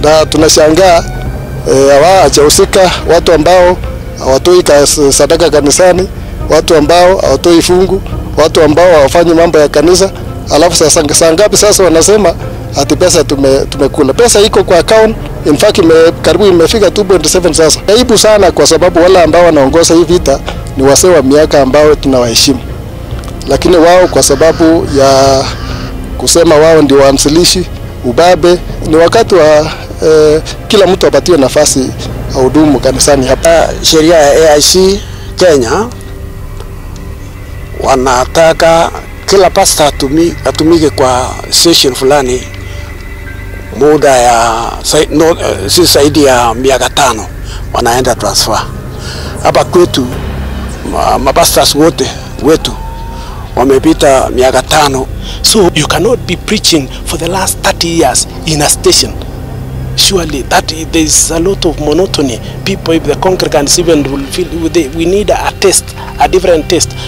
na tunashangaa hawajahusika watu ambao hawatoi sadaka kanisani, watu ambao hawatoi fungu, watu ambao hawafanyi mambo ya kanisa. Alafu sasa saa ngapi sasa wanasema ati pesa tume, tumekula. Pesa iko kwa account, in fact ime, karibu imefika 2.7 sasa. Aibu sana, kwa sababu wale ambao wanaongoza hii vita ni wasee wa miaka ambao tunawaheshimu, lakini wao kwa sababu ya kusema wao ndio waanzilishi ubabe, ni wakati wa eh, kila mtu apatiwe nafasi ahudumu kanisani hapa. Uh, sheria ya AIC Kenya wanataka kila pasta atumi, atumike kwa session fulani muda ya no, uh, si zaidi ya miaka tano, wanaenda transfer. Hapa kwetu mapastas wote wetu wamepita miaka tano. So you cannot be preaching for the last 30 years in a station. Surely that there's a lot of monotony. People, if the congregants even will feel they, we need a test, a different test.